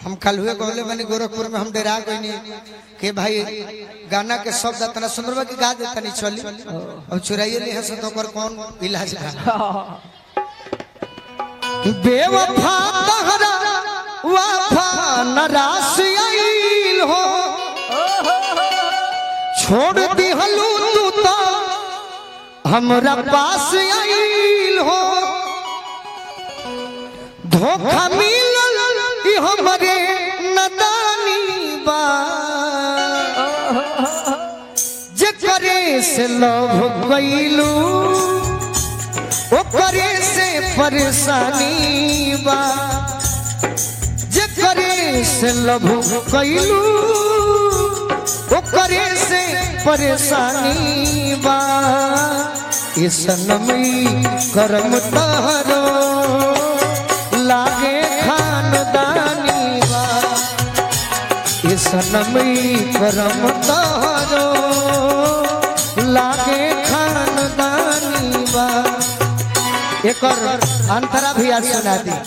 हम कल हुए गौले बनी गोरखपुर में हम डेरा गई कि भाई गाना के शब्द इतना सुंदर बा कि गा देता नहीं चली अब चुराइए ले हंस तो ओकर कौन इलाज बा बेवफा तहरा वफा नरास आइल हो छोड़ दिहलू तू तो हमरा पास आइल हो धोखा मिलल ई हमरे नदानी बा जे करे से लव कैलू ओकरे से परेशानी बा जे करे से लव कैलू ओकरे से परेशानी बा ये सनमी करम तहरो लागे खानदानी बा ये सनमी करम तहरो लागे खानदानी बा एकर अंतरा भी आज सुना दी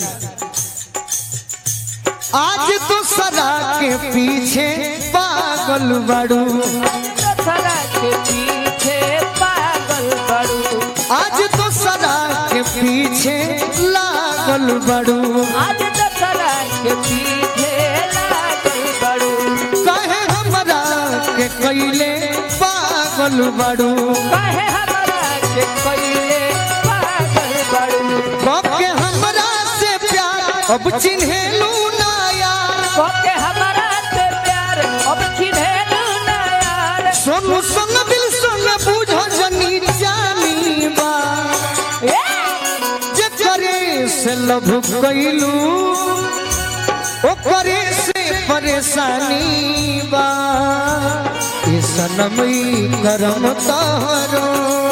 आज तो सदा के पीछे पागल बड़ू सदा के पीछे पागल बड़ू आज तो सदा के पीछे लागल बड़ू आज दशहरा के पीछे लागल बड़ू कहे हमरा के कैले पागल बड़ू कहे हमरा के कइले पागल बड़ू के हमरा से प्यार अब चिन्हेलू ना यार कोके हमरा से प्यार अब चिन्हेलू ना यार सोनू संग दिल संग बुझ जनी जानी बा ए! जे करे से लभ कैलू ओकरे से परेशानी बा ये सनमई करम तहरो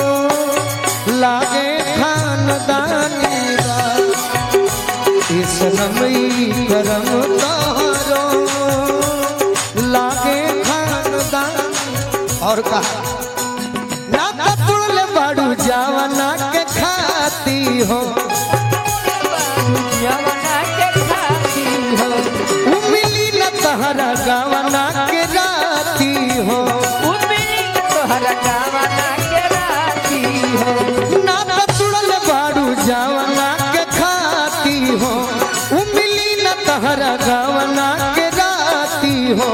लागे खानदानी बा ये सनमई करम तहरो लागे खानदानी और कहा ना कपुल बड़ू जावना के खाती हो यमुना के खाती हो उमिली न तहरा गावना के राती हो उम्मीद तोहरा गावना के राती हो ना कपुल बड़ू जावना के खाती हो उमिली न तहरा गावना के राती हो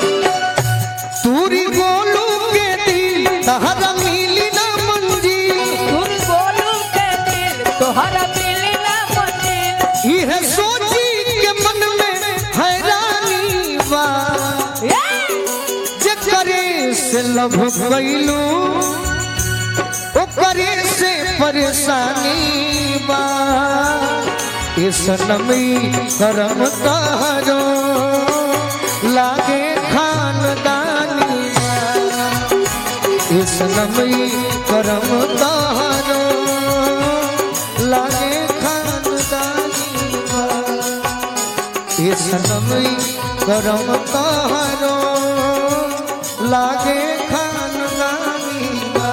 तूरी गोलू के दिल तहरा मिली न मंजी तुम बोलू के दिल तोहरा मिली ना मंजिल यह सोची के मन में हैरानी बा जे करे से लभ कैलू ओकरे से परेशानी बा ये सनमी करम तहरो लागे खानदानी बा ये सनमी करम तहरो लागे खानदानी बा ये सनमी करम तहरो लागे खानदानी बा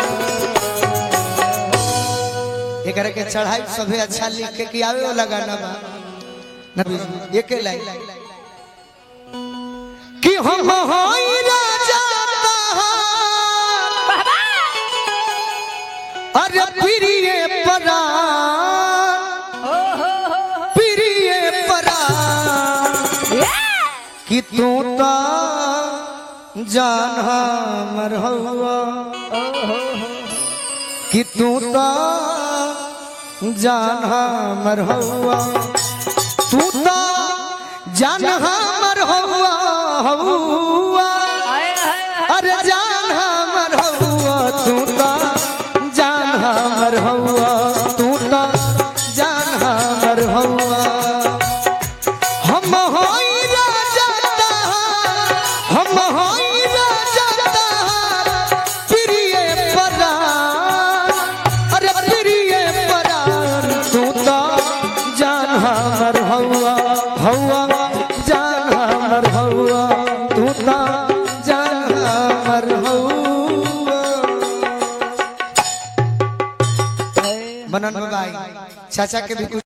एकरा के चढ़ाई सभे अच्छा लिख के कि आवे वाला गाना बा नबी जी, एके लाइन कि हम होई राजा तहार अरे प्रिय परा प्रिय परा कि तू तो जान हमर हवा कि तू तो जान हमर हवा तू तो जान हमर हवा हवा अरे जान हमर हवा तू तो जान हमर हवा तू तो जान हमर हवा हम होई राजा तहार, हम होई राजा तहार, प्रिय परार, अरे प्रिय परार, तू तो जान हमर हौवा, हौवा, जान हमर हौवा, तू तो जान हमर हौवा। मनन भाई चाचा के भी कुछ